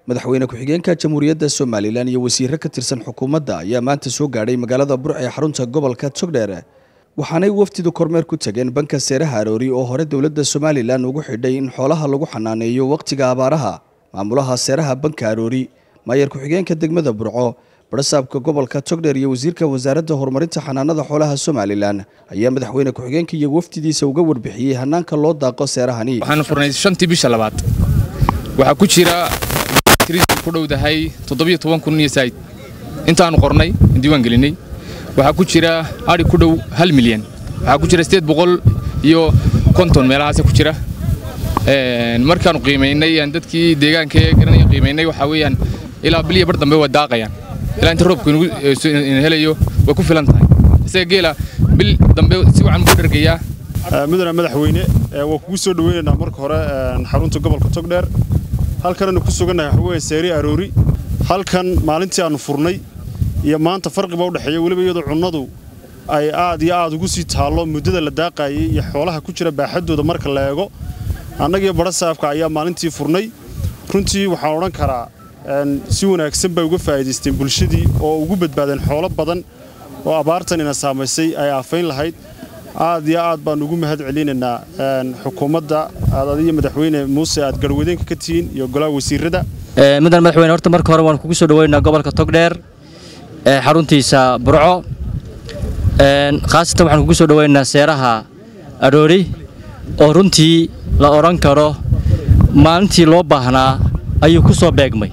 madaxweyne ku-xigeenka jamhuuriyadda somalilan iyo wasiiro ka tirsan xukuumadda ayaa maanta soo gaadhay magaalada burc ee xarunta gobolka togdheer waxaanay wafdidu kormeer ku tageen banka seeraha aroori oo hore dowladda somalilan ugu xidhay in xoolaha lagu xanaaneeyo wakhtiga abaaraha maamulaha seeraha banka aroori maayar ku-xigeenka degmada burco barasaabka gobolka togdheer iyo wasiirka wasaaradda horumarinta xanaanada xoolaha somalilan ayaa madaxweyne ku-xigeenka iyo wafdidiisa uga warbixiyey hanaanka loo daaqo seerahani waxaanu furnay shantii bisha labaad waxaa ku jira tiriisku ku dhowdahay toddobiyo toban kun iyo saa'id intaanu qornay diiwaan gelinay waxaa ku jira adhi ku dhow hal milyan waxaa ku jira sideed boqol iyo konton meelahaase ku jira markaanu qiimaynay aan dadkii deegaanka ee garanaya qiimaynay waxaa weeyaan ilaa bil iyo bar dambe waa daaqayaan ilaa inta roobku helayo way ku filan tahay isaga geela bil dambe si wacan buu dhergayaa mudane madaxweyne waa kugu soo dhaweynaynaa marka hore xarunta gobolka togdheer halkananu ku sugannahay waxaweye seeri aroori halkan maalintii aannu furnay iyo maanta farqiba udhexeeya weliba iyadoo cunnadu ay aad iyo aad ugu sii taallo muddada la daaqaayay iyo xoolaha ku jira baaxaddooda marka la eego annagiyo badhasaafka ayaa maalintii furnay runtii waxaan odhan karaa si wanaagsan bay uga faa'iidaysteen bulshadii oo ugu badbaadeen xoolo badan oo abaartanina saamaysay ay aafayn lahayd aad iyo aad baan ugu mahad celinaynaa xukuumadda aad adiyo madaxweyne muuse aad garwadeenka ka tihiin iyo golaha wasiirada mudan madaxweyne horta marka hore waan kugu soo dhaweynaa gobolka togdheer ee xaruntiisa burco khaasatan waxaan kugu soo dhaweynaa seeraha aroori oo runtii la odhan karo maalintii loo baahnaa ayuu ku soo beegmay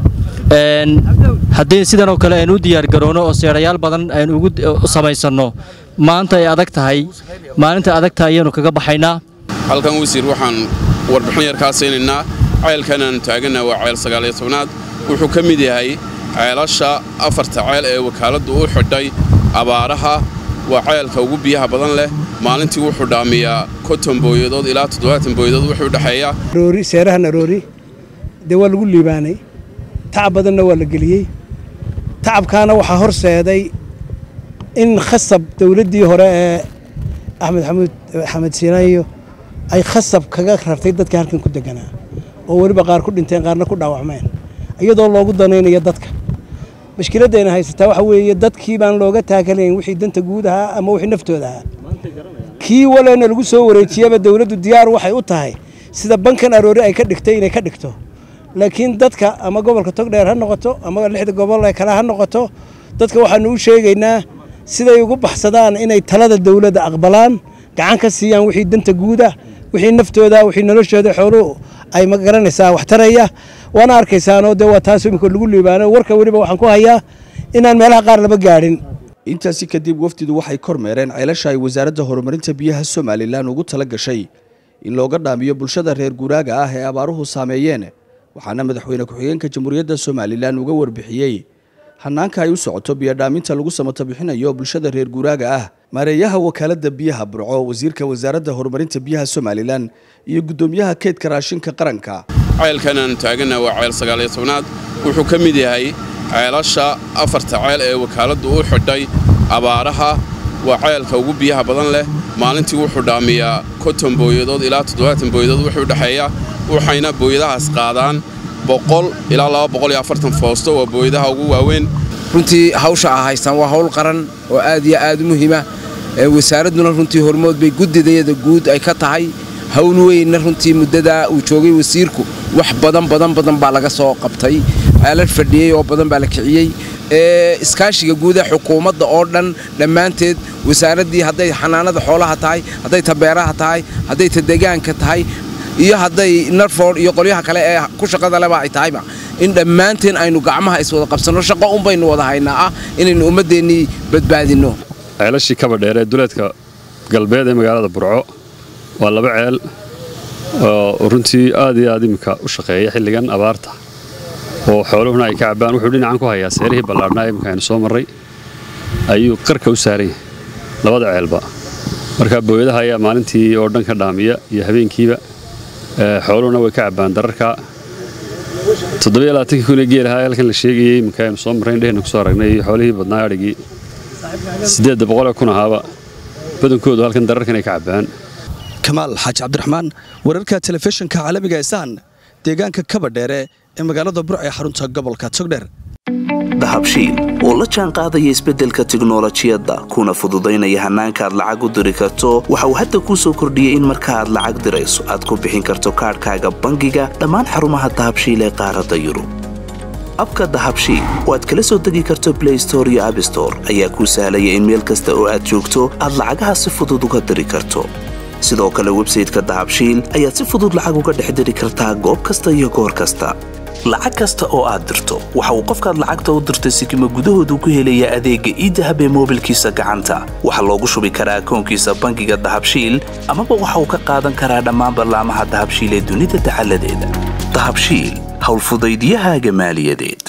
haddii sidan oo kale aynu u diyaargaroono oo seerayaal badan aynu ugu samaysanno maanta ay adag tahay maalinta adagta ayaanu kaga baxaynaa halkan wasiir waxaan warbixin yar kaa siinaynaa ceelkan aanu taagannaha waa ceel sagaaliyo tobnaad wuxuu ka mid yahay ceelasha afarta ceel ee wakaaladdu u xidhay abaaraha waa ceelka ugu biyaha badan leh maalintii wuxuu dhaamiyaa konton booyadood ilaa toddobaatan booyadood wuxuu dhexeeya seerahan aroori dee waa lagu liibaanay tacab badanna waa la geliyey tacabkaana waxaa horseeday in khasab dawladdii hore ee axmed xamuud xamed siinayo ay khasab kaga rartay dadka halkan ku deganaa oo weliba qaar ku dhinteen qaarna ku dhaawacmeen iyadoo loogu danaynayo dadka mashkiladdayna haysataa waxa weeye dadkii baan looga taakalayn wixii danta guud ahaa ama wixii naftooda ahaa kii walena lagu soo wareejiyaba dawladdu diyaar waxay u tahay sida bankan aroori ay ka dhigtay inay ka dhigto laakiin dadka ama gobolka togdheer ha noqoto ama lixda gobol ee kale ha noqoto dadka waxaanu u sheegaynaa siday ugu baxsadaan inay talada dawladda aqbalaan gacan ka siiyaan wixii danta guuda wixii naftooda wixii noloshooda xooluhu ay ma garanaysaa wax taraya waana arkaysaanoo dee waa taas imika lagu liibaano warka weliba waxaan ku hayaa inaan meelaha qaar laba gaadhin intaasi kadib wafdidu waxay kormeereen ceelasha ay wasaaradda horumarinta biyaha somalilan ugu tala gashay in looga dhaamiyo bulshada reer guuraaga ah ee abaaruhu saameeyeen waxaana madaxweyne ku-xigeenka jamhuuriyadda somalilan uga warbixiyey hanaanka ay u socoto biyodhaaminta lagu samato bixinayo bulshada reer guuraaga ah maareeyaha wakaaladda biyaha burco wasiirka wasaaradda horumarinta biyaha somalilan iyo guddoomiyaha keydka raashinka qaranka ceelkan aanu taagannaha waa ceel sagaaliyo tobnaad wuxuu ka mid yahay ceelasha afarta ceel ee wakaaladdu u xidhay abaaraha waa ceelka ugu biyaha badan leh maalintii wuxuu dhaamiyaa konton booyadood ilaa toddobaatan booyadood wuxuu dhexeeya waxayna booyadahaas qaadaan boqol ilaa laba boqol iyo afartan foosto waa booyadaha ugu waaweyn runtii hawsha a haystaan waa hawl qaran oo aad iyo aad u muhiima wasaaradduna runtii hormood bay guddidayada guud ay ka tahay hawl weynna runtii muddadaa uu joogay wasiirku wax badan badan badan baa laga soo qabtay aalad fadhiyey oo badan baa la kiciyey iskaashiga guuda xukuumadda oo dhan dhammaanteed wasaaraddii hadday xanaanada xoolaha tahay hadday ta beeraha tahay hadday ta degaanka tahay iyo hadday narford iyo qolyaha kale ee ku shaqada leba ay tahayba in dhammaanteen aynu gacmaha iswada qabsanno shaqo un baynu wada haynaa ah inaynu ummaddeennii badbaadinno ceelashii kaba dheer ee duleedka galbeed ee magaalada burco waa laba ceel oo runtii aad iyo aad iminka u shaqeeya xilligan abaarta oo xooluhuna ay ka cabbaan wuxuu dhinacan ku hayaa seerihii ballaarhnaa iminka aynu soo marray ayuu qarka u saaran yahay labada ceelba marka booyadaha ayaa maalintii oo dhan ka dhaamiya iyo habeenkiiba xooluhuna way ka cabbaan dararka toddobaiyo kun ee geelahaa halkan la sheegayey iminka aynu soo marray indheheenna ku soo aragnay iyo xoolihii badnaa adhigii siddeedda boqolee kun ahaaba badankoodu halkan dararkan ay ka cabbaan kamaal xaaji cabdiraxmaan wararka telefishinka caalamiga ee sahan deegaanka kaba dheere ee magaalada burc ee xarunta gobolka togdheer dahabshiil oo la jaan qaadaya isbeddelka tiknolojiyadda kuna fududaynaya hannaanka aad lacag u diri karto waxa uu hadda kuu soo kordhiyey in marka aad lacag dirayso aad ku bixin karto kaadhkaaga bangiga dhammaan xarumaha dahabshiil ee qaaradda yurub abka dahabshiil oo aad kala soo degi karto blay store iyo abstore ayaa kuu sahlaya in meel kasta oo aad joogto aad lacagaha si fudud uga diri karto sidoo kale websayteka dahabshiil ayaad si fudud lacag uga dhex diri kartaa goob kasta iyo goor kasta lacag kasta oo aad dirto waxa uu qofkaad lacagta u dirtay sikima gudahoodu ku helayaa adeegga iidahab ee moobilkiisa gacanta waxaa loogu shubi karaa akoonkiisa bangiga dahabshiil amaba waxa uu ka qaadan karaa dhammaan ballaamaha dahabshiil ee dunida dacaladeeda dahabshiil howlfudaydyahaaga maaliyadeed